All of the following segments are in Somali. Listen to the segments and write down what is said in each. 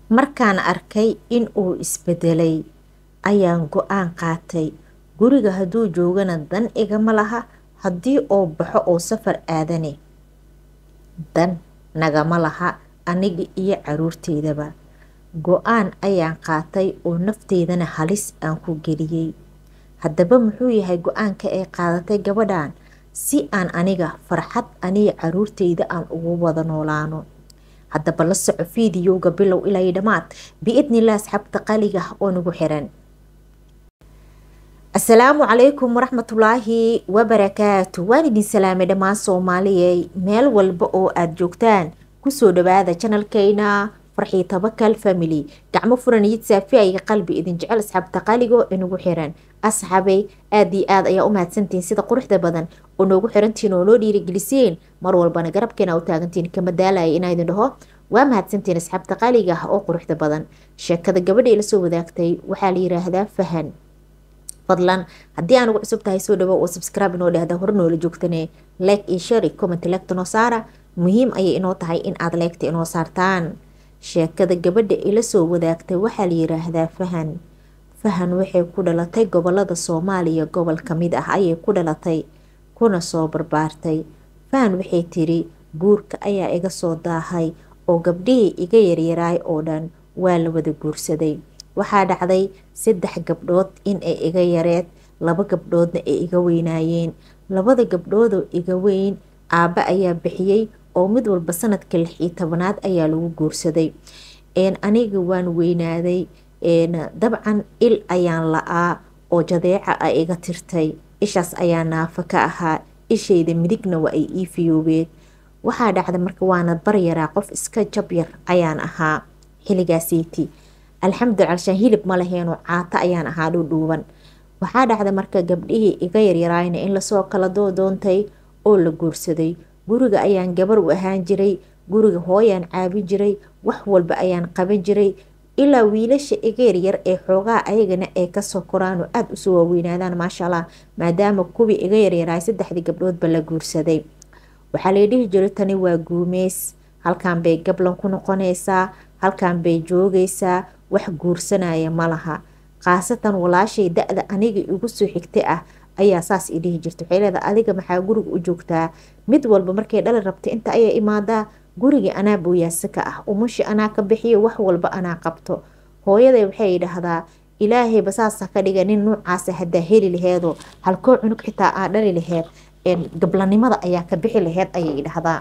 markaan arkay in uu isbedelay ayaan go-aan qaatay guriga hadduu joogana dan igama laha haddii oo baxo oo safar aadane dan nagama laha aniga iyo caruurteydaba go-aan ayaan qaatay oo nafteydana halis aan ku geliyey haddaba muxuu yahay go-aanka ay qaadatay gabadhan si aan aniga farxad aniga caruurteyda aan ugu wada noolaano haddaba la soco fiidiyowga bilow ilaa dhammaad biidnilah asxaabta qaliga oo nagu xiran asalaamu calaykum waraxmatullaahi wabarakaatu waan idin salaamay dhammaan soomaaliyey meel walba oo aada joogtaan kusoo dhawaada janalkeyna farxii tabakal family gacmo furan iyid saafiayga qalbi idin jecel asxaabta qaligo inagu xiran asxaabay aada iyo aad ayaa u mahadsantihiin sida quruxda badan oo noogu xirantihiin oo noo dhiirigeliseen mar walbana garabkeena u taagantihiin kama daalaya inaa idin dhaho waa mahadsantihiin asxaabta qaliga ah oo quruxda badan sheekada gabadha ila soo wadaagtay waxaa la yiraahdaa fahan fadlan haddii aan ugu cusub tahay soo dhawo oo subscribe inoo dhahda hore noola joogtane like iyo share comment legta noo saara muhiim ayay inoo tahay in aada leegta inoo saartaan sheekada gabadha ila soo wadaagtay waxaa la yiraahdaa fahan fahan waxay ku dhalatay gobolada soomaaliya gobol kamid ah ayay ku dhalatay kuna soo barbaartay fahan waxay tiri guurka ayaa iga soo daahay oo gabdhihii iga yaryaraay oo dhan waa la wada guursaday waxaa dhacday saddex gabdhood in ay iga yareed laba gabdhoodna ay iga weynaayeen labada gabdhoodoo iga weyn aabba ayaa bixiyey oo mid walba sanadka lix iyo tobanaad ayaa lagu guursaday aniga waan weynaaday dabcan il ayaan la-aa oo jadeeca a iga tirtay ishaas ayaa naafa ka ahaa ishayda midigna waa ay ii fiyoobeen waxaa dhacday marka waana baryaraa qof iska jabyar ayaan ahaa xilligaasiiti alxamdulila alshaan hilib ma laheenoo caato ayaan ahaa dhuudhuuban waxaa dhacday marka gabdhihii iga yaryaraayna in lasoo kala doodoontay oo la guursaday guriga ayaan gabar u ahaan jiray guriga hooyaan caabin jiray wax walba ayaan qaban jiray ilaa wiilasha iga yaryar ee xoogaa ayagana ay kasoo koraan oo aada usoo waaweynaadaan maasha allah maadaama kuwii iga yaryaraay saddexdii gabdhoodba la guursaday waxaa lay dhihi jiray tani waa guumeys halkan bay gablan ku noqonaysaa halkan bay joogaysaa wax guursanaya ma laha khaasatan walaashay da-da aniga igu soo xigta ah ayaa saas i dhihi jirta waxay leedahay adiga maxaa guriga u joogtaa mid walba markay dhali rabta inta ayaa imaadaa gurigii anaa booyaasa ka ah umushi anaa ka bixiyo wax walba anaa qabto hooyaday waxay dhahdaa ilaahayba saasa ka dhiga nin nuucaasa hadaa heli laheedoo halkoo cunug xitaa aa dhali laheed gablanimada ayaa ka bixi laheyd ayay dhahdaa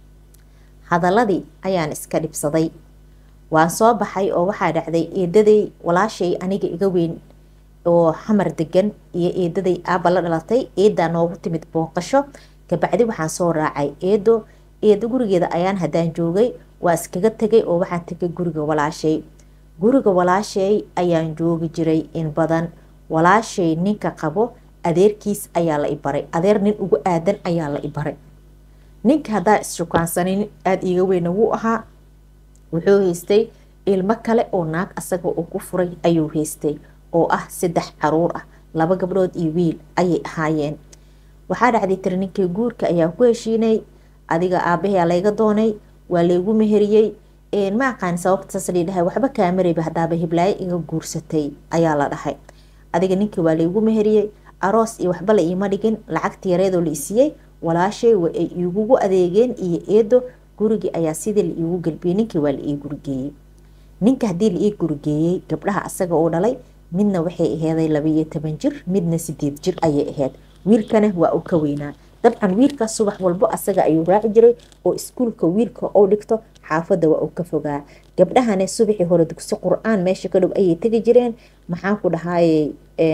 hadaladii ayaan iska dhibsaday waan soo baxay oo waxaa dhacday eedaday walaashay aniga iga weyn oo xamar degan iyo eedaday aaba la dhalatay eedaa noogu timid booqasho kabacdi waxaan soo raacay eedo eedo gurigeeda ayaan haddaan joogay waa iskaga tegay oo waxaan tegay guriga walaashay guriga walaashay ayaan joogi jiray in badan walaashay ninka qabo adeerkiis ayaa la ibaray adeer nin ugu aadan ayaa la ibaray ninka haddaa isshukaansanin aada iiga weyna wuu ahaa wuxuu haystay ilmo kale oo naag asaga uu ku furay ayuu haystay oo ah saddex caruur ah laba gabdhood iyo wiil ayay ahaayeen waxaa dhacday tiri ninkii guurka ayaa ku heshiinay adiga aabahaa layga doonay waa laygu meheriyey ma aqaan sababtaas ladhahay waxba kaamarayba hadaaba hiblaayo iga guursatay ayaa la dhahay adiga ninkii waa laygu meheriyey aroos iyo waxba la iima dhigin lacagta yareedoo la isiiyey walaashay waa ay iigugu adeegeen iyo eedo gurigii ayaa sidii la iigu galbiyey ninkii waa la ii gurigeeyey ninka haddii la ii gurigeeyey gabdhaha asaga uu dhalay midna waxay aheeday labaiyo toban jir midna sideed jir ayay aheyd wiilkana waa uu ka weynaa dabcan wiilkaas subax walbo asaga ayuu raaci jiray oo iskuulka wiilka ou dhigto xaafadda waa uu ka fogaa gabdhahana subaxii hore dugsi qur-aan meesha ka dhow ayay tegi jireen maxaan ku dhahaayey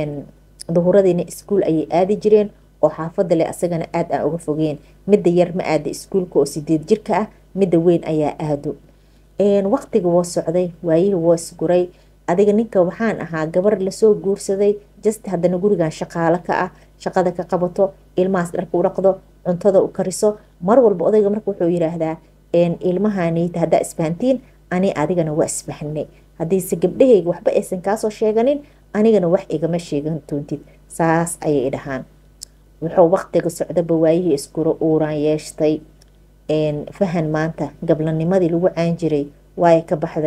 duhuradiina iskuul ayay aadi jireen oo xaafadda leh asagana aada aan uga fogeen midda yar ma aada iskuulka oo sideed jirka ah midda weyn ayaa aado waqtiga woo socday waayihii woo isguray adiga ninka waxaan ahaa gabar lasoo guursaday just haddana gurigan shaqaalo ka ah shaqada ka qabato ilmahaas dharka u dhaqdo cuntada u kariso mar walba odayga marka wuxuu yiraahdaa ilmahanita haddaa isfahantiin ani adigana waa isfahnay haddiise gabdhahayga waxba aysan kaasoo sheeganin anigana wax igama sheegan doontid saas ayay dhahaan wuxuu waqtiga socdaba waayihii iskura uuraan yeeshtay fahan maanta gablanimadii lagu caan jiray waay ka baxday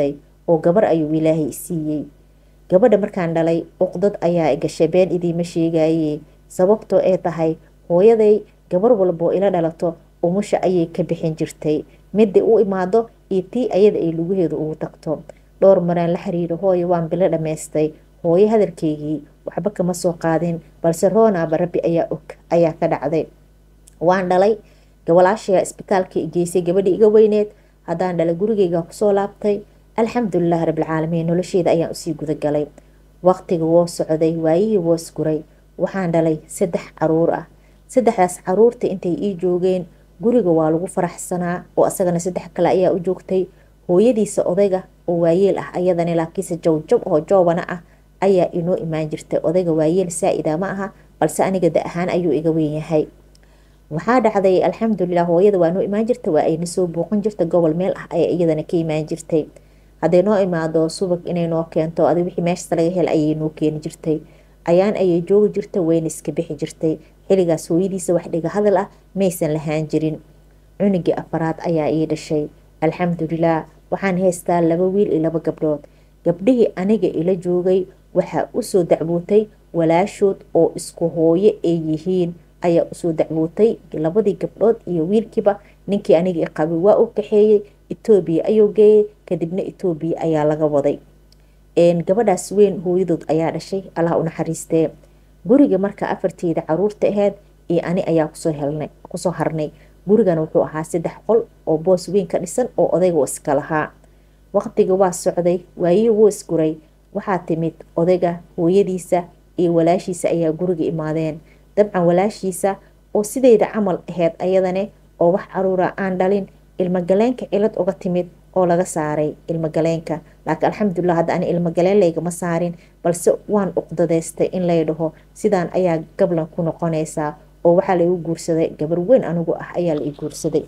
oo gabar ayuu ilaahay siiyey gabadha markaan dhalay uqdad ayaa gashay been idiima sheegaye sababtoo ee tahay hooyaday gabar walboo ila dhalato umusha ayay ka bixin jirtay midda u imaado iyo tii ayada ay lugaheedu ugu tagto dhowr maraan la xiriiro hooyo waan bilo dhammaystay hooyo hadalkeygii waxba kama soo qaadin balse roonaaba rabbi ayaa og ayaa ka dhacday waan dhalay gabalaashaya isbitaalka geysay gabadhii iga weyneed haddaan dhalay gurigeyga kusoo laabtay alxamdulilahi rabbilcaalamiin nolosheeda ayaan usii gudagalay waqtiga woo socday waayihii woo isguray waxaan dhalay saddex caruur ah saddexdaas caruurta intay ii joogeen guriga waa lagu faraxsanaa oo asagana saddex kale ayaa u joogtay hooyadiisa odayga oo waayeel ah ayadana laakiinse jawjab oo joobana ah ayaa inoo imaan jirtay odayga waayeel saa-ida ma aha balse aniga da ahaan ayuu iga weynyahay waxaa dhacday alxamdulilah hooyada waa noo imaan jirta waa ayna soo booqan jirta gobol meel ah ayaa iyadana ka imaan jirtay hadday noo imaado subag inay noo keento adi wixii meeshasta laga hel ayay noo keeni jirtay ayaan ayay joogi jirta wayna iska bixi jirtay xiligaas hooyadiisa wax dhiga hadal ah maysan lahaan jirin cunugii afaraad ayaa ii dhashay alxamdulilah waxaan haystaa laba wiil iyo laba gabdhood gabdhihii aniga ila joogay waxaa usoo dacwootay walaashood oo isku hooyo ay yihiin ayaa usoo dacwootay labadii gabdhood iyo wiilkiiba ninkii aniga i qabay waa u kaxeeyey etoobiya ayuu geeyay kadibna etoobiya ayaa laga waday gabadhaas weyn hooyadood ayaa dhashay allah u naxariistee guriga marka afarteeda caruurta aheyd iyo ani ayaa kusoo helnay kusoo harnay gurigana wuxuu ahaa saddex qol oo boos weyn ka dhisan oo odayga iska lahaa waqtiga waa socday waayihii wuu isguray waxaa timid odayga hooyadiisa iyo walaashiisa ayaa guriga imaadeen dabcan walaashiisa oo sideyda camal aheyd ayadane oo wax caruura aan dhalin ilmogaleenka cilad uga timid oo laga saaray ilmogaleenka laakiin alxamdulilah hadda ani ilmogaleen laygama saarin balse waan uqdadeystay in lay dhaho sidaan ayaa gablan ku noqonaysaa oo waxaa laigu guursaday gabar weyn anigu ah ayaa la ii guursaday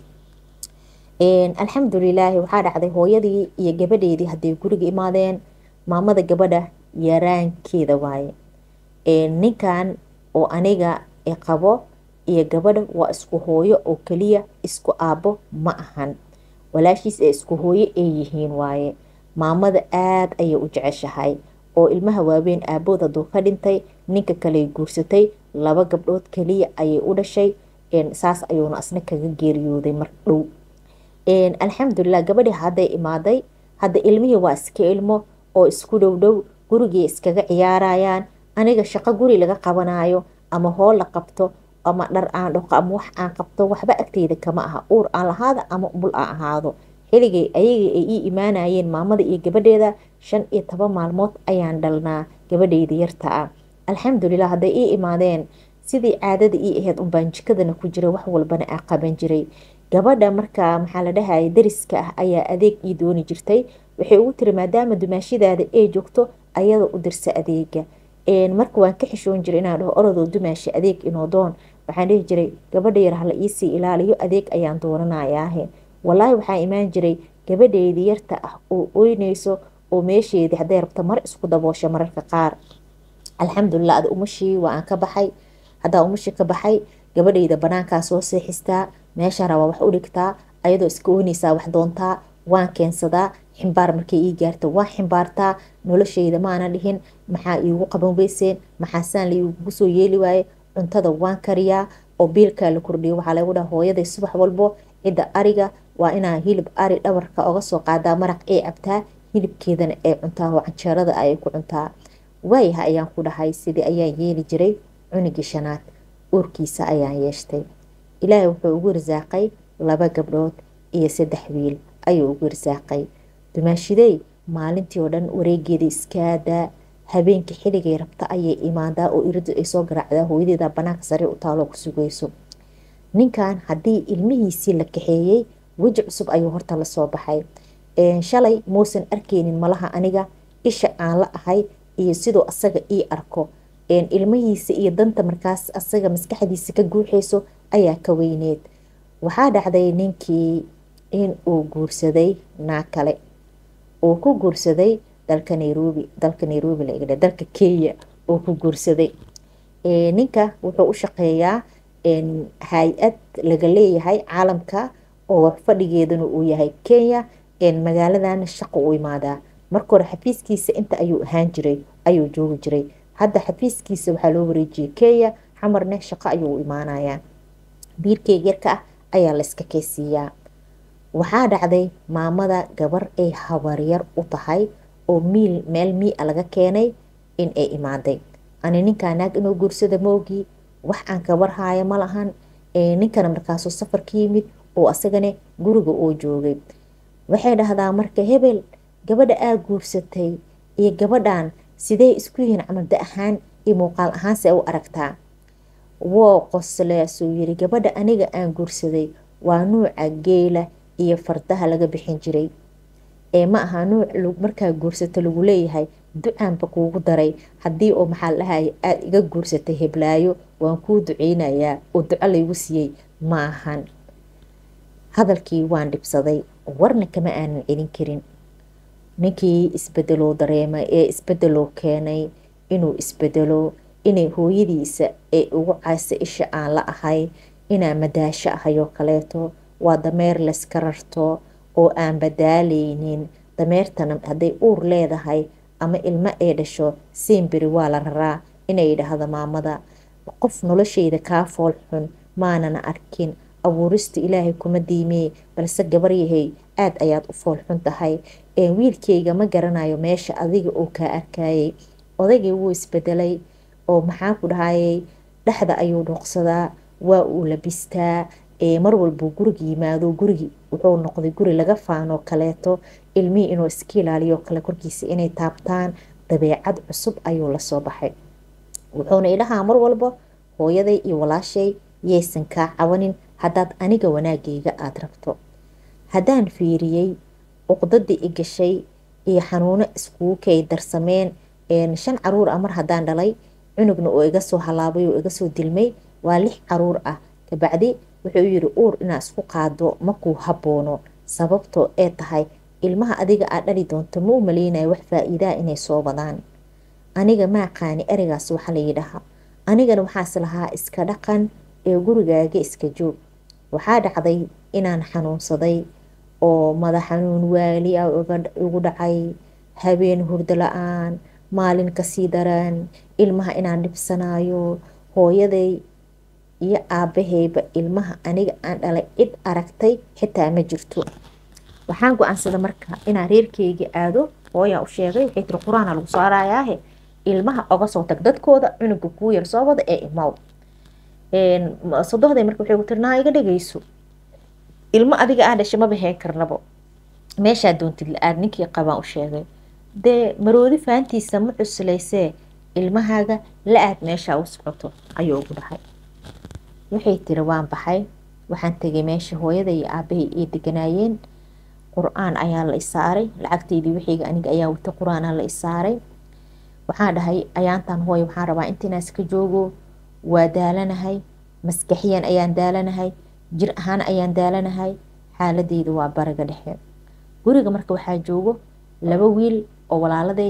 alxamdulilaahi waxaa dhacday hooyadii iyo gabadheedii hadday guriga imaadeen maamada gabadha yaraankeeda waaye ninkan oo aniga qabo iyo gabadha waa isku hooyo oo keliya isku aabo ma ahan walaashiis ee isku hooyo ay yihiin waaye maamada aada ayay u jeceshahay oo ilmaha waaweyn aabood hadduu ka dhintay ninka kaley guursatay laba gabdhood keliya ayay u dhashay saas ayuuna asna kaga geeriyooday mar dhow alxamdulilah gabadhii hadday imaaday hadda ilmihii waa iska ilmo oo isku dhow dhow gurigii iskaga ciyaarayaan aniga shaqo guri laga qabanayo ama hool la qabto ama dhar aan dhaqo ama wax aan qabto waxba agteyda kama aha uur aan lahaada ama bul aan ahaado xiligay ayagii ay ii imaanayeen maamada iyo gabadheeda shan iyo toban maalmood ayaan dhalnaa gabadheyda yarta ah alxamdulilah hadday ii imaadeen sidii caadada ii aheyd unbaan jikadana ku jira wax walbana aa qaban jiray gabadha markaa maxaa la dhahaya dariska ah ayaa adeeg ii dooni jirtay waxay ugu tiri maadaama dumaashidaada ay joogto ayada u dirsa adeega marka waan ka xishoon jiray inaan dhaho orodoo dumaashi adeeg inoo doon waxaan dhihi jiray gabadha yar hala iisii ilaaliyo adeeg ayaan doonanayaahe walaahi waxaa imaan jiray gabadheydii yarta ah oo oynayso oo meesheedii hadday rabto mar isku daboosha mararka qaar alxamdulilah ada umashii waa aan ka baxay haddaa umashii ka baxay gabadheyda banaankaa soo seexistaa meesha rabaa wax u dhigtaa ayadoo iska oynaysaa wax doontaa waan keensadaa ximbaar markay ii gaarta waan ximbaartaa nolosheyda maana dhihin maxaa iigu qaban weyseen maxaasaan laigu soo yeeli waaye cuntada waan kariyaa oo biilkaa la kordhiyo waxaa lagu dhaha hooyaday subax walbo cidda ariga waa inaa hilib ari dhabarka oga soo qaadaa maraq ay cabtaa hilibkeedana ay cuntaa oo canjeerada ayay ku cuntaa waayaha ayaan ku dhahay sidii ayaan yeeli jiray cunigii shanaad uurkiisa ayaan yeeshtay ilaahay wuxuu ugu risaaqay laba gabdhood iyo saddex wiil ayuu ugu risaaqay dumaashidey maalintii oo dhan wareegeeda iskaadaa habeenkii xiligay rabta ayay imaadaa oo iridu ay soo garaacdaa hooyadeeda banaanka sariir u taaloo ku sugayso ninkan haddii ilmihiisii la kaxeeyey weji cusub ayuu horta lasoo baxay shalay muusan arkeynin malaha aniga isha aan la ahay iyo siduu asaga ii arko ilmihiisa iyo danta markaas asaga maskaxdiisa ka guuxayso ayaa ka weyneed waxaa dhacday ninkii in uu guursaday naa kale uu ku guursaday dalka nairobi dalka nairobi laga dalka kenya uu ku guursaday ninka wuxuu u shaqeeyaa hay-ad laga leeyahay caalamka oo fadhigeeduna uu yahay kenya magaaladan shaqo u imaadaa marka hore xafiiskiisa inta ayuu ahaan jiray ayuu joogi jiray hadda xafiiskiisa waxaa loo wareejiyey kenya xamarne shaqo ayuu u imaanayaa biirkeyga yarka ah ayaa layska keysiiyaa waxaa dhacday maamada gabar ay habaryar u tahay oo miil meel mii-a laga keenay in ay imaaday ani ninkaa naag inuu guursada moogii wax aan kabar haaya ma lahan ninkana markaasuu safar ka yimid oo asagane guriga oo joogay waxay dhahdaa marka hebel gabadha aa guursatay iyo gabadhan sidee isku yihiin camalda ahaan iyo muuqaal ahaanse u aragtaa woo qosleasuu yiri gabadha aniga aan guursaday waa nuuca geela iyo fardaha laga bixin jiray ee ma aha nuuc markaa guursato lagu leeyahay ducaanba kuugu daray haddii oo maxaa la dhahaya aada iga guursatay heblaayo waan kuu duceynayaa oo duco laygu siiyey ma ahan hadalkii waan dhibsaday warna kama aanan celin karin ninkii isbedeloo dareemay ee isbedeloo keenay inuu isbedelo inay hooyadiisa ee ugu caysa isha aan la ahay inaa madaasho ahayoo kaleeto waa dameer layska rarto oo aan badaaleynin dameertana hadday uur leedahay ama ilmo ee dhasho siimberi waa la raraa inay dhahdo maamada qof nolosheyda kaa fool xun maanana arkin abuurista ilaahay kuma diimee balse gabar yahay aada ayaad u fool xun tahay wiilkeyga ma garanayo meesha adiga oo kaa arkayay odaygii wuu isbedelay oo maxaa ku dhahayay dhexda ayuu dhuuqsadaa waa uu labistaa mar walbuu guriga yimaado gurigi wuxuu noqday guri laga faanoo kaleeto ilmihii inuu iska ilaaliyo kale korkiisa inay taabtaan dabeecad cusub ayuu lasoo baxay wuxuuna idhahaa mar walba hooyaday iyo walaashay yaysan kaa cabanin haddaad aniga wanaagayga aada rabto haddaan fiiriyey uqdadii i gashay iyo xanuuno iskugu kay darsameen shan caruur ah mar haddaan dhalay cunugna oo iga soo halaabay oo iga soo dilmay waa lix caruur ah kabacdi wuxuu yiri uur inaa isku qaado makuu haboono sababtoo ee tahay ilmaha adiga aad dhali doonto ma u maleynayo wax faa-iidaa inay soo badaan aniga maaqaani ereygaas waxa layidhaha anigana waxaas lahaa iska dhaqan ee gurigaaga iska joog waxaa dhacday inaan xanuunsaday oo madax xanuun waali ah igu dhacay habeen hurdo la-aan maalin kasii daraan ilmaha inaan dhibsanayo hooyaday iyo aabaheyba ilmaha aniga aan dhalay cid aragtay xitaa ma jirto waxaan go-aansada marka inaan reerkeyga aado hooyaa u sheegay waxay tiri qur-aana lagu saarayaahe ilmaha oga soo tag dadkooda cunuga kuu yar soo wada ee imaw sodohday marka waxay ku tiri naa iga dhageyso ilmo adiga aa dhashay maba heen karnabo meeshaa doontid la-aad ninkii qabaan u sheegay dee maroodi faantiisa ma cuslaysee ilmahaaga la-aad meeshaa u socoto ayuu ugu dhahay waxay tiri waan baxay waxaan tegay meesha hooyada iyo aabahay ay deganaayeen qur-aan ayaa la isaaray lacagteydii wixiiga aniga ayaa wata qur-aanaa la isaaray waxaan dhahay ayaantan hooya waxaan rabaa intiinaas ka joogo waa daalanahay maskaxiyan ayaan daalanahay jir ahaan ayaan daalanahay xaaladeyda waa baraga dhexe guriga marka waxaa joogo laba wiil oo walaaladay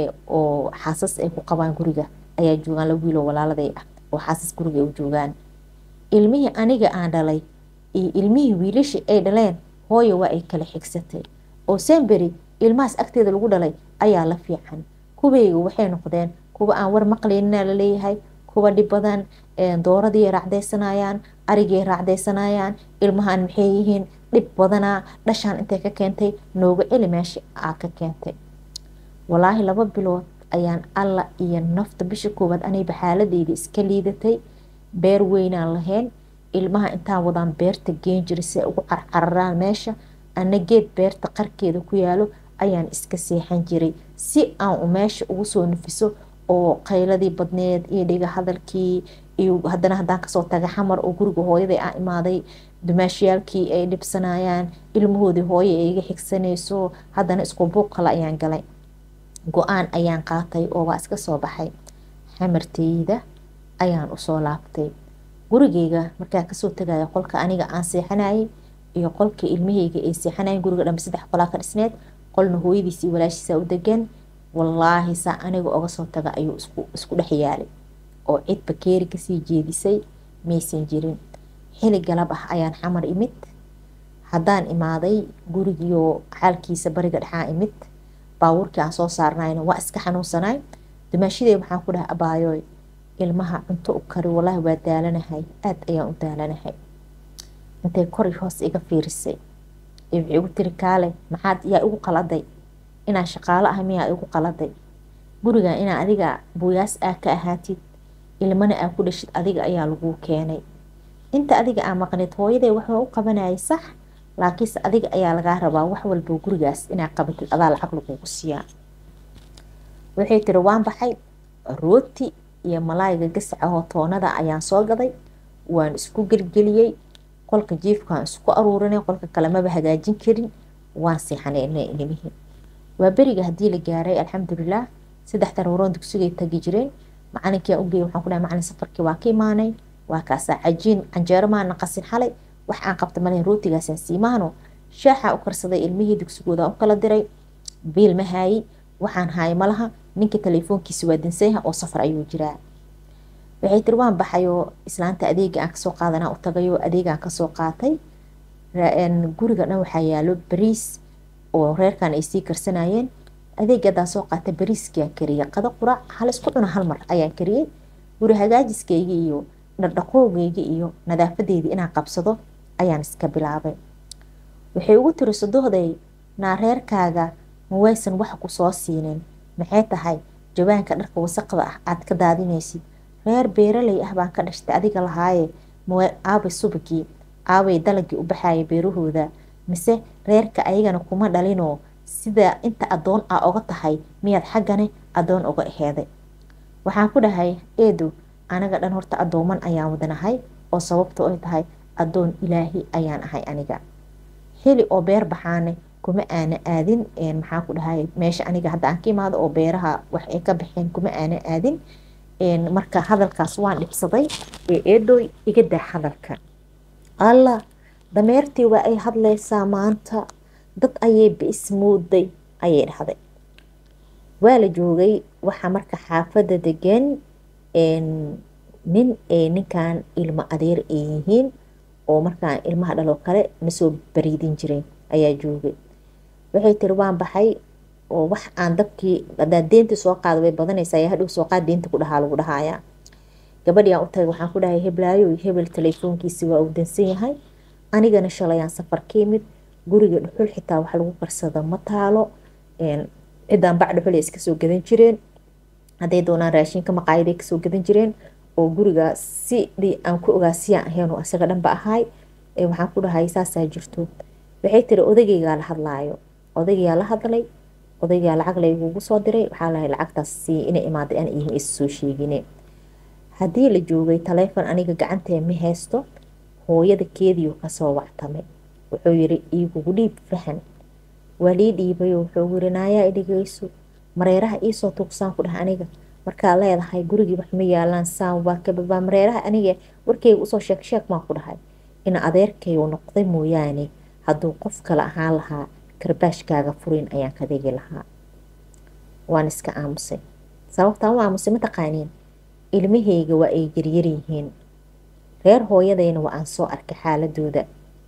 oo xaasas ay ku qabaan guriga ayaa joogaan laba wiil oo walaaladay ah oo xaasas guriga ay u joogaan ilmihii aniga aan dhalay iyo ilmihii wiilashii ay dhaleen hooya waa ay kala xigsatay oo semberi ilmahaas agteeda lagu dhalay ayaa la fiican kuweyga waxay noqdeen kuwa aan war maqlaynina laleeyahay kuwa dhib badan dooradii raacdaysanayaan arigay raacdaysanayaan ilmahan maxay yihiin dhib badanaa dhashaan intay ka keentay nooga celi meesha aa ka keentay walaahi laba bilood ayaan alla iyo nafta bisha koowaad anayba xaaladeyda iska liidatay beer weynaan lahayn ilmaha intaan wadaan beerta geen jiray si ay ugu carcararaan meesha ana geed beerta qarkeeda ku yaalo ayaan iska seexan jiray si aan u meesha ugu soo nafiso oo qayladii badneed iyo dhiga hadalkii iyo haddana haddaan kasoo taga xamar oo guriga hooyaday aan imaaday dumaashiyaalkii ay dhibsanayaan ilmahoodii hooye ay iga xigsanayso haddana isku buuq kale ayaan galay go-aan ayaan qaatay oo waa iska soo baxay xamarteyda ayaan usoo laabtay gurigeyga markaa kasoo tagaya qolka aniga aan seexanayay iyo qolka ilmaheyga ay seexanayen guriga dhambe saddex qolaa ka dhisneed qolna hooyadiis iyo walaashiisa u degan wallaahi saa aniga oga soo taga ayuu isku dhex yaalay oo cid bakeeri kasii jeedisay maysan jirin xili galab ah ayaan xamar imid haddaan imaaday gurigiioo xaalkiisa bariga dhexaa imid baabuurkii aan soo saarnayna waa iska xanuunsanay dumaashidey waxaan ku dhahay abaayooy ilmaha cunto u kari walaahi waa daalanahay aada ayaan u daalanahay intay kori hoos iga fiirisay ee waxay igu tiri kaale maxaad yaa igu qaladay inaan shaqaalo ah miyaa igu qaladay gurigan inaa adiga buuyaas aa ka ahaatid ilmana aa ku dhashid adiga ayaa laguu keenay inta adiga aa maqnid hooyaday waxaa u qabanayay sax laakiinse adiga ayaa lagaa rabaa wax walba gurigaas inaa qabatid adaa lacag lagugu siiyaa waxay tiri waan baxay rooti iyo malaayga gasacahoo toonada ayaan soo gaday waan isku gelgeliyey qolka jiifkaan isku aruurinay qolka kale maba hagaajin karin waan seexanay ilmihii waa beriga haddii la gaaray alxamdulilah saddex daruuroon dugsigay tagi jireen macalinkii ugeey waxaan ku dhahay macalin safarkii waa ka imaanay waa kaasaa cajiin canjeero maana qasin xalay wax aan qabta male rootigaasaan siimaano shaaxa u karsaday ilmihii dugsigooda u kala diray biil ma haayi waxaan haay malaha ninka telefoonkiisa waa dinsayaha oo safar ayuu jiraa waxay tiri waan baxayoo islaanta adeega aan kasoo qaadanaa u tagayoo adeegaan kasoo qaatay guriga dhan waxaa yaalo bariis oo reerkan ay sii karsanayeen adeegadaa soo qaatay bariiskiaan kariyay qado qurac hal isku cuna hal mar ayaan kariyey guri hagaajiskayga iyo dhardhaqoogayga iyo nadaafadeydii inaan qabsado ayaan iska bilaabay waxay ugu tiri sadohday naa reerkaaga ma waysan wax ku soo siinin maxay tahay jawaanka dharka wasaqda ah aad ka daadinaysid reer beeraley ah baan ka dhashtay adiga lahaaye aabay subagii aabay dalagii u baxaya beerahooda mise reerka ayagana kuma dhalinoo sida inta adoon a oga tahay miyaad xaggane adoon oga aheeday waxaan ku dhahay eedo anaga dhan horta adooman ayaan wadanahay oo sababta ay tahay adoon ilaahi ayaan ahay aniga heli oo beer baxaane kuma aana aadin maxaan ku dhahay meesha aniga hadda aan ka imaado oo beeraha wax ay ka baxeen kuma aana aadin marka hadalkaas waan dhibsaday ee eedooy iga daa hadalka allah dameertii waa ay hadlaysaa maanta dad ayay biismooday ayay dhahday waa la joogay waxaa marka xaafadda degan nin ee ninkan ilmo adeer ay yihiin oo markaan ilmaha dhaloo kale nasoo bariidin jiray ayaa joogay waxay tiri waan baxay oo wax aan dabkii hadaa deenta soo qaada way badanaysaa ayaa hadhow soo qaad deenta ku dhahaa lagu dhahayaa gabadhii aan u tagay waxaan ku dhahay heblaayo hebel telefoonkiisi waa uu dansan yahay anigana shalayaan safar ka yimid guriga dhuxul xitaa wax lagu karsada ma taalo ciddaan bac dhuxul iska soo gadan jireen hadday doonaan raashinka maqaayaday kasoo gadan jireen oo guriga sidii aan ku ogaa siyaan ahaynoo isaga dhanba ahay waxaan ku dhahay saasaa jirto waxay tiri odagaygaa la hadlaayo odaygaa la hadlay odaygaa lacag laygugu soo diray waxaa lahay lacagtaas sii inay imaaday aan ihin is soo sheegine haddii la joogay taleefon aniga gacantee ma haysto hooyada keediyu kasoo wactamay wuxuu yiri iigugu dhiib fahan waa lii dhiibayo wuxuu yiri naayaa idhigayso mareeraha iisoo tuugsaan ku dhah aniga markaa leedahay gurigii wax ma yaalaan saan waa kababaa mareeraha aniga warkeyga usoo sheeg sheeg maan ku dhahay in adeerkaygu noqday mooyaane hadduu qof kale ahaan lahaa karbaashkaaga furin ayaan ka dhigi lahaa waan iska aamusay sababtaan u aamusay mataqaaniin ilmahayga waa ay yaryar yihiin reer hooyadayna waa aan soo arkay xaaladooda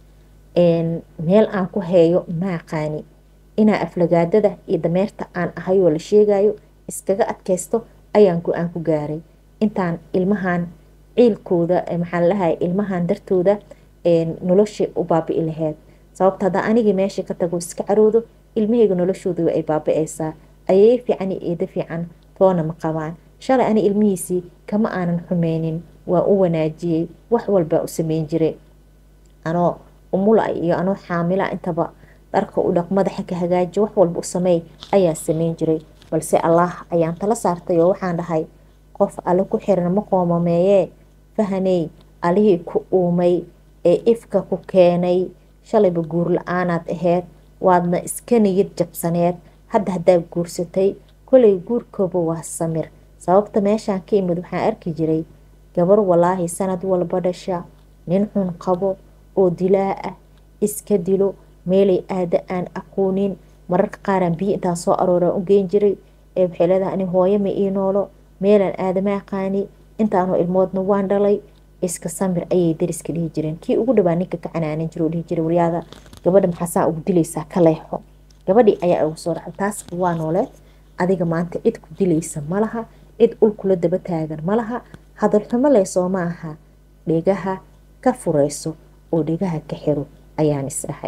meel aan ku heeyo ma aqaani inaa aflagaadada iyo dameerta aan ahayoo la sheegayo iskaga adkaysto ayaan go-aan ku gaaray intaan ilmahan ciilkooda maxaa lalahay ilmahan dartooda nolosha u baabi'i laheyd sababta haddaa anigii meesha ka tago iska caroodo ilmahayga noloshooda ay baabi'aysaa ayay fiican iyo eedo fiican toona ma qabaan shalay ani ilmihiisii kama aanan xumeynin waa u wanaajiyey wax walbaa u sameyn jiray anoo umula iyo anoo xaamila intaba dharka u dhaq madaxa ka hagaaji wax walba u sameey ayaa sameyn jiray balse allaah ayaan tala saartay oo waxaan dhahay qof alle ku xiran ma qoomameeyee fahaney alihii ku uumay ee ifka ku keenay shalayba guur la-aanaad aheyd waadna iska niyad jabsaneed hadda haddaa guursatay kolay guurkooba waa samir sababta meeshaan ka imid waxaan arki jiray gabar walaahi sanad walba dhasha nin xun qabo oo dilaa ah iska dilo meelay aada aan aqoonin mararka qaaraan biyo intaan soo arooraan u geyn jiray ee waxay leedahay ani hooyo ma ii noolo meelaan aadama aqaani intaanoo ilmoodna waan dhalay iska samir ayay dariska dhihi jireen kii ugu dhawaa ninka ka canaanan jiro dhihi jiray waryaada gabadha maxaasaa ugu dilaysaa ka leexo gabadhii ayaa ugu soo dhacday taas waa nooleed adiga maanta cid ku dilaysa ma laha cid ulkula daba taagan ma laha hadalxumo leysoo ma aha dhegaha ka fureyso oo dhegaha ka xiro ayaan isdhahay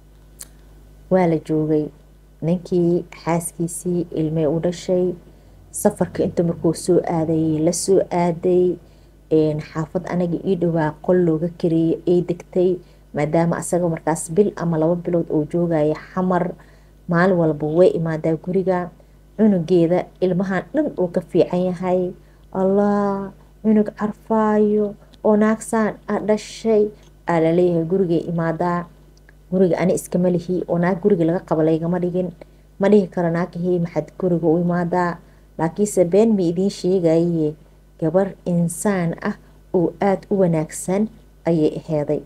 waa la joogay ninkii xaaskiisii ilmey u dhashay safarka inta markuu soo aadayay la soo aaday xaafad anaga ii dhowaa qol looga kariyay ay degtay maadaama asaga markaas bil ama laba bilood oo joogaya xamar maalin walba way imaadaa guriga cunugeeda ilmahan dhan uu ka fiican yahay allah cunug carfaayo oo naagsaan a dhashay aa laleeyahay gurigay imaadaa guriga ani iskama lihi oo naag guriga laga qaba laygama dhigin ma dhihi karo naagahii maxad guriga u imaadaa laakiinse been ma idiin sheegaye gabar insaan ah oo aada u wanaagsan ayay aheeday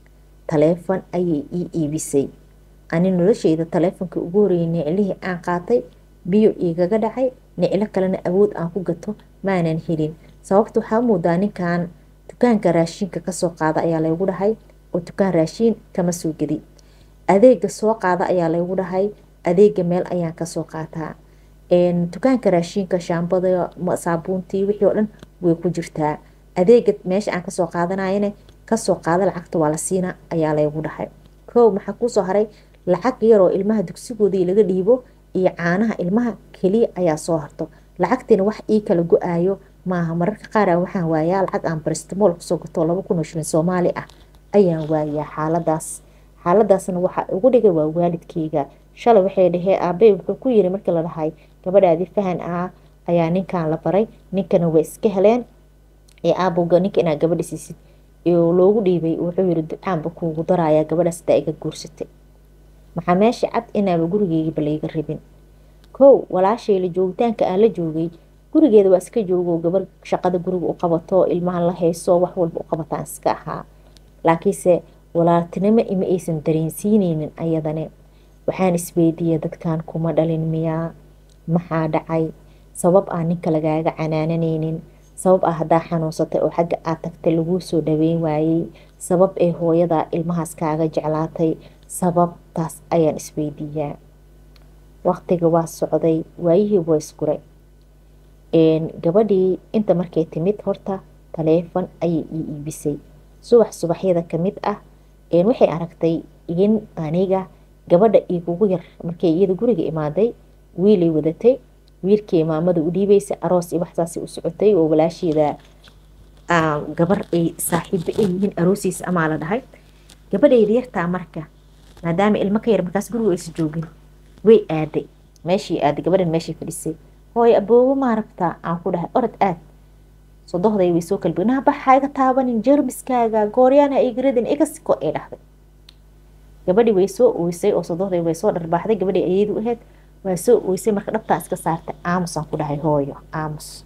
taleefon ayay ii iibisay ani nolosheyda taleefonka ugu horreeyay niclihii aan qaatay biyo igaga dhacay niclo kalena awood aan ku gato maanan helin sababta waxaa moodaa ninkan dukaanka raashiinka kasoo qaada ayaa laygu dhahay oo dukaan raashiin kama soo gedi adeega soo qaada ayaa laygu dhahay adeega meel ayaan kasoo qaataa dukaanka raashiinka shaambada saabuuntii wixii oo dhan way ku jirtaa adeega meesha aan kasoo qaadanayana kasoo qaada lacagta waa la siina ayaa laygu dhahay kow maxaa kuusoo haray lacag yaroo ilmaha dugsigoodii laga dhiibo iyo caanaha ilmaha keliya ayaa soo harto lacagtiina wax ii kala go-aayo maaha mararka qaar waxaan waayaa lacag aan baristimool kusoo gato laba kun oo shilin soomaali ah ayaan waayaa xaaladaas xaaladaasna waxaa ugu dhigay waa waalidkeyga shalay waxay dhahee aabey wuxuu ku yiri markii la dhahay gabadhaadii fahan ah ayaa ninkan la baray ninkana way iska heleen ee aabowga ninka inaad gabadha siisid loogu dhiibay wuxuu yiri ducaanba kuugu darayaa gabadhaas daa iga guursatay maxaa meesha cad inaaba gurigeygiba layga rabin kow walaashayla joogitaanka aan la joogay gurigeeda waa iska joogo gabar shaqada guriga u qabato ilmahan la hayso wax walba u qabataan iska ahaa laakiinse walaaltinimo ima aysan dareensiineynin ayadane waxaan isweydiiyey dadkan kuma dhalin miyaa maxaa dhacay sabab aan ninka lagaaga canaananeynin sabab ah haddaa xanuunsatay oo xagga aad tagtay laguu soo dhaweyn waayey sabab ee hooyada ilmahaas kaaga jeclaatay sababtaas ayaan isweydiiyaa waqtiga waa socday waayihii waa isguray gabadhii inta markay timid horta taleefon ayay ii iibisay subax subaxyada kamid ah waxay aragtay in aniga gabadha igugu yar markay iyada guriga imaaday wiilay wadatay wiilkii maamada u dhiibeysay aroos iyo waxsaas u socotay oo walaasheeda gabar ay saaxiibo ay yihiin aroosiisa amaa la dhahay gabadhayda yartaa marka maadaama ilmo ka yar markaas guriga aysa joogin way aaday meeshii aaday gabadhan meeshay fadhisay hooy aboobo maaragtaa aan ku dhahay orod aad sodohday way soo kalbi naa baxa iga taabanin jermiskaaga gooryaana igaradin iga siko ay dhahday gabadhii way soo oysay oo sodohday way soo dharbaaxday gabadhii ayadu ahayd waa soo oysay marka dhabtaa iska saartay aamusaan ku dhahay hooyo aamus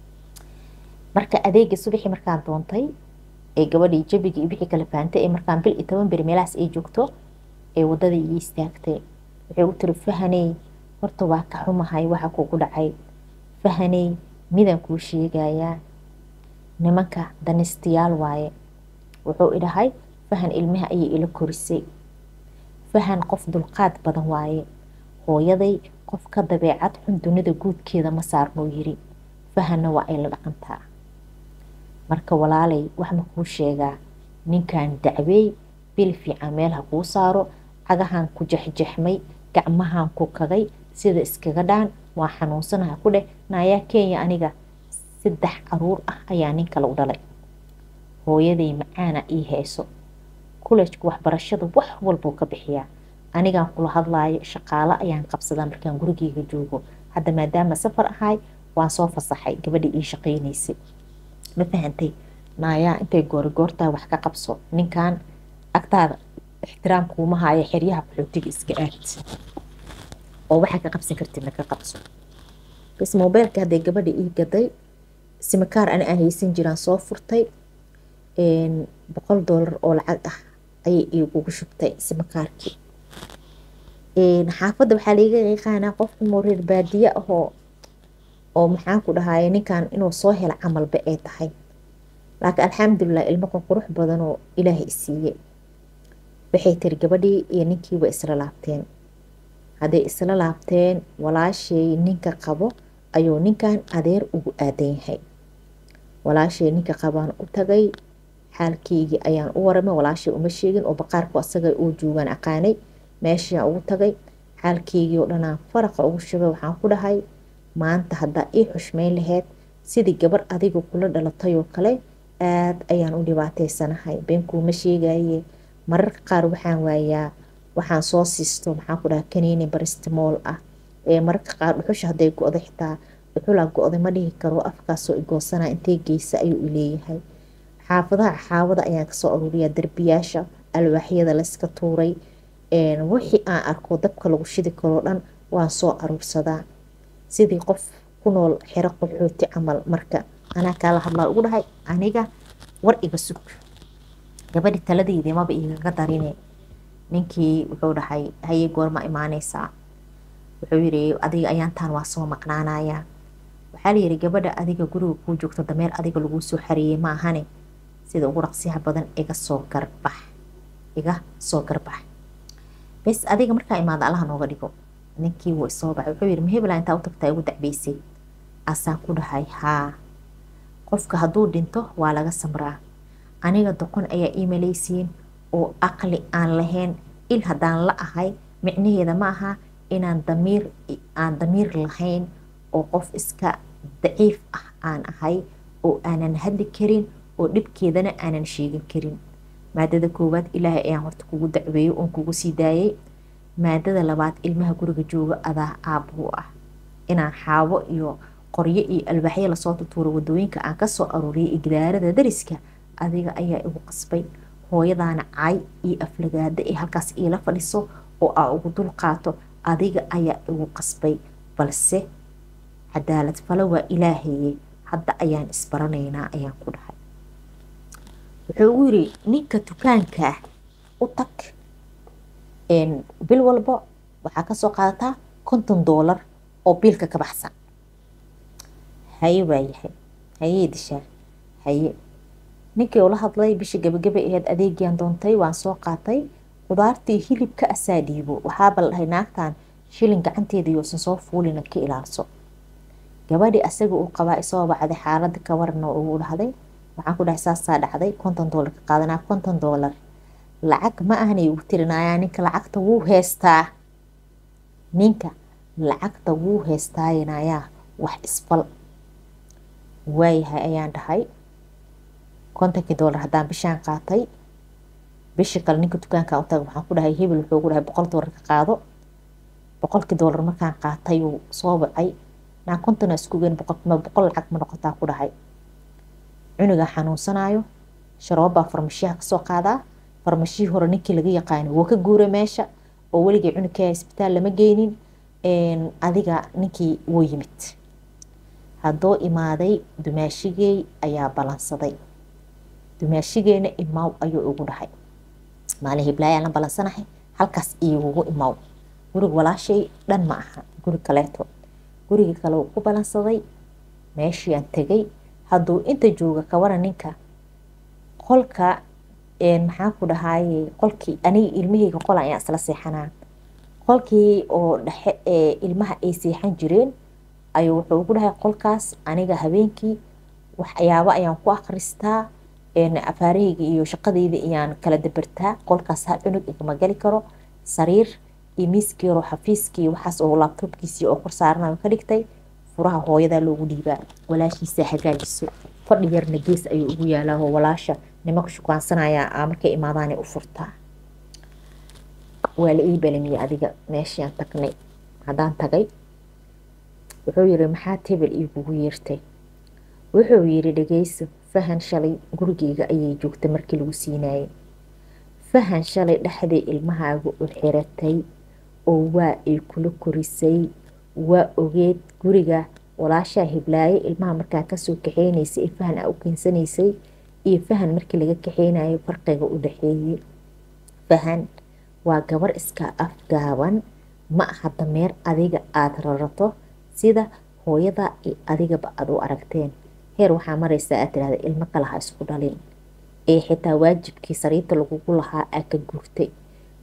marka adeega subaxii markaan doontay ee gabadhii jabigii iyo wixii kala fahamtay ee markaan bil iyo toban beri meelahaas ay joogto ee wadadii ii istaagtay waxay u tiri fahaney horta waa ka xumahay waxa kugu dhacay fahaney midaan kuu sheegayaa nimanka danistayaal waaye wuxuu idhahay fahan ilmaha ayay ila korisay fahan qof dulqaad badan waaye hooyaday qof ka dabeecad xun dunida guudkeeda ma saarnuu yiri fahanna waa ay la dhaqantaa marka walaalay wax ma kuu sheegaa ninkan dacweey bil fiican meel ha kuu saaro cagahan ku jexjexmay gacmahan ku kagay sida iskaga dhaan waa xanuunsanaha ku dheh naayaa kenya aniga saddex caruur ah ayaa nin kale u dhalay hooyaday macaana ii hayso kulejka waxbarashada wax walbuu ka bixiyaa anigaan kula hadlaayo shaqaalo ayaan qabsadaa markaan gurigeyga joogo hadda maadaama safar ahay waan soo fasaxay gabadhii ii shaqaynaysay ma fahantay naayaa intay goorigoortaa wax ka qabso ninkan agtaada ixtiraam kuuma haayo xeryaha qaxootiga iska aad oo waxaa ka qabsan kartidna ka qabso bas mobeylka hadday gabadha ii gaday simikaar ani aan haysan jiraan soo furtay boqol doolar oo lacag ah ayay igugu shubtay simikaarkii xaafadda waxaa laiga yaqaanaa qofka moreer baadiye ahoo oo maxaan ku dhahaye ninkan inuu soo helo camalba ay tahay laakiin alxamdulilah ilmaqan qurux badan oo ilaahay isiiyey waxay tiri gabadhii iyo ninkii way isla laabteen hadday isla laabteen walaashay ninka qabo ayuu ninkan adeer ugu aadan yahay walaashay ninka qabaan u tagay xaalkeygii ayaan u waramay walaashay uma sheegin oo baqaarku asaga uu joogaan aqaanay meeshaan ugu tagay xaalkeygii oo dhanaan faraqa ugu shubay waxaan ku dhahay maanta haddaa ii xushmeyn laheyd sidii gabar adiga kula dhalatay oo kale aada ayaan u dhibaateysanahay beenkuuma sheegaye mararka qaar waxaan waayaa waxaan soo siisto maxaan ku dhaha kaniini baristimool ah ee mararka qaar dhuxusha hadday go-day xitaa dhuxulaa go-day ma dhihi karo afkaasoo igoosana intay geysa ayuu ileeyahay xaafadaha xaawada ayaan kasoo aruuriyaa derbiyaasha alwaaxyada layska tuuray wixii aan arko dabka lagu shidi karoo dhan waan soo aruursadaa sidii qof ku nool xero qaxooti camal marka anaa kaala hadlaa ugu dhahay aniga war iga sug gabadhi taladeydii maba igaga darine ninkii wuxuu dhahay haye goorma imaaneysaa wuxuu yiri adiga ayaantaan waa soo maqnaanayaa waxaa layiri gabadha adiga guriga kuu joogto dameer adiga laguu soo xareeyey ma ahane sida ugu raqsiyaha badan iga soo garbax iga soo garbax bes adiga markaa imaada allaha nooga dhigo ninkii wuu isoo baxay wuxuu yiri mahebla intaa u tagtaa igu dacbeysay asaan ku dhahay haa qofka hadduu dhinto waa laga samraa aniga doqon ayaa ii malaysiin oo aqli aan lahayn il haddaan la ahay micnaheeda ma aha inaan damiir aan damiir lahayn oo qof iska daciif ah aan ahay oo aanan hadli karin oo dhibkeedana aanan sheegin karin maadada koowaad ilaahay ayaan horta kugu dacweeyey oon kugu sii daayay maadada labaad ilmaha guriga jooga adaa aabuu ah inaan xaabo iyo qoryo iyo alwaaxyo lasoo tutuuro wadooyinka aan kasoo aruuriyay igdaarada dariska adiga ayaa igu qasbay hooyadaana cay iyo aflagaada ee halkaas iila fadhiso oo aa ugu dul qaato adiga ayaa igu qasbay balse cadaalad falo waa ilaahaye hadda ayaan isbaranaynaa ayaan ku dhahay wuxuu ugu yiri ninka dukaanka u tag bil walba waxaa kasoo qaadataa konton doolar oo biilka ka baxsan haye waayahay hayee dishaa haye ninkii ula hadlay bisha gabagaba aheyd adeegian doontay waan soo qaatay qudaartii hilibka asaa dhiibo waxaaba la dhahay naagtan shilin gacanteeda yoosan soo fuulina ka ilaalso gabadhi asaga uu qabaa isoo bacday xaalada ka warana ugu dhahday waxaan ku dhahay saasaa dhacday konton doolar ka qaadanaa konton doolar lacag ma ahanay ugu tirinayaa ninka lacagta wuu heystaa ninka lacagta wuu heestaayanayaa wax isfal waayahay ayaan dhahay kontonkii doolar haddaan bishaan qaatay bishii kale ninka dukaanka u taga waxaan ku dhahay hebel wuxuu ugu dhahay boqol doolar ka qaado boqolkii doolar markaan qaatay uu soo bacay naa kontona isku geen boqolkima boqol lacag ma noqotaa ku dhahay cunugaa xanuunsanaayo sharoobaa farmashiyaha kasoo qaadaa farmashihii hore ninkii laga yaqaano wuu ka guuray meesha oo weligay cunugkaa isbitaal lama geynin adiga ninkii wuu yimid haddoo imaaday dumaashigey ayaa balansaday dumaashigeena imaaw ayuu ugu dhahay maalin hiblaayaa la balansanahay halkaas igugu imaaw gurig walaashay dhan ma aha guri kaleeto gurigii kale uu ku balansaday meeshiiaan tegay hadduu inta jooga kawara ninka qolka maxaan ku dhahaye qolkii aniga ilmahayga qol ayaan isla seexanaa qolkii oo dhexe ee ilmaha ay seexan jireen ayuu wuxuu ugu dhahay qolkaas aniga habeenkii waxyaabo ayaan ku akhristaa afaarahayga iyo shaqadeyda ayaan kala dabartaa qolkaas ha cunug igama gali karo sariir iyo miiskeero xafiiskii waxaas oo laabtoobkiisii oo kor saaranayo ka dhigtay furaha hooyadaa loogu dhiibaa walaashiisa hagaajiso fadhi yarna gees ayuu ugu yaalaa oo walaasha nimanka shukaansanaya markay imaadaanay u furtaa waa la ii balamiyey adiga meeshiaan tagnay haddaan tagay wuxuu yiri maxaad hebel iigugu yeertay wuxuu yiri dhageyso fahan shalay gurigeyga ayay joogtay markii lagu siinaayay fahan shalay dhexdii ilmahaaga u xiratay oo waa ay kula korisay waa ogeed guriga walaashaa hiblaaye ilmaha markaa kasoo kaxeynaysay ee fahan a u keensanaysay iyo fahan markii laga kaxeynayo farqiga u dhexeeyey fahan waa gabar iska afgaaban ma aha dameer adiga aada rarato sida hooyada iyo adigaba aada u aragteen heer waxaa maraysaa aad tirahda ilmo kale ha isku dhalin ee xitaa waajibkii sariirta lagugu lahaa aa ka guurtay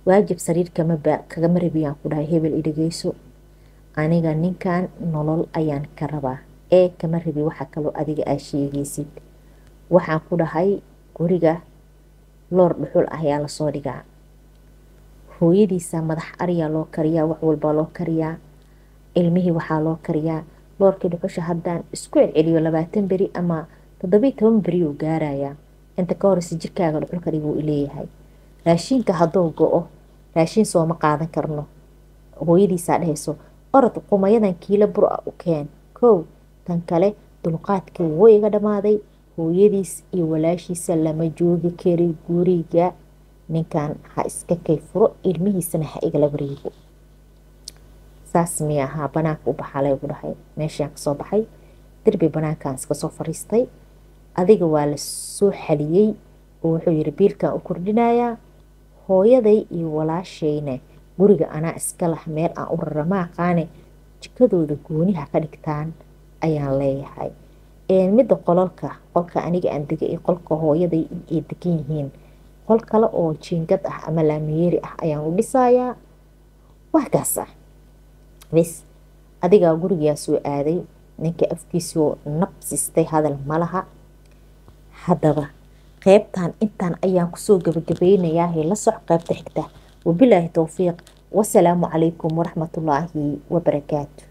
waajib sariir kagama rabiyaan ku dhahay hebel idhageyso aniga ninkan nolol ayaan ka rabaa ee kama rabi waxa kaloo adiga aa sheegaysid waxaan ku dhahay guriga loor dhuxul ah ayaa lasoo dhigaa hooyadiisa madax ariyaa loo kariyaa wax walbaa loo kariyaa ilmihii waxaa loo kariyaa loorkii dhuxusha haddaan isku celceliyo labaatan beri ama toddobiy toban beri uu gaarayaa inta ka horeysa jirkaaga dhuxul kariguu ileeyahay raashiinka hadduu go-o raashiin sooma qaadan karno hooyadiisaa dhehayso orod qumayadan kiilo bur a u keen kow tan kale dulqaadkii wuu iga dhammaaday hooyadiis iyo walaashiisa lama joogi kari guriga ninkan ha iska kay furo ilmihiisana ha igala wareego saas miy ahaa banaanka u baxaa laygu dhahay meeshaan kasoo baxay derbi banaankan iska soo fariistay adiga waa la soo xaliyey oo wuxuu yiri biilkan u kordhinayaa hooyaday iyo walaashayna guriga anaa iska lah meel aan u rarama aqaane jikadooda gooniha ka dhigtaan ayaan leeyahay midda qolalka qolka aniga aan dega iyo qolka hooyaday ay degan yihiin qol kale oo jiingad ah ama laamiyeeri ah ayaan u dhisayaa waa kaas ah bes adigaa gurigaa soo aaday ninka afkiisoo nabsistay hadal malaha haddaba qeybtan intaan ayaan kusoo gabagabeynayaa la soc qeybta xigta wabilaahi towfiiq wasalaamu calaykum waraxmatullaahi wabarakaatu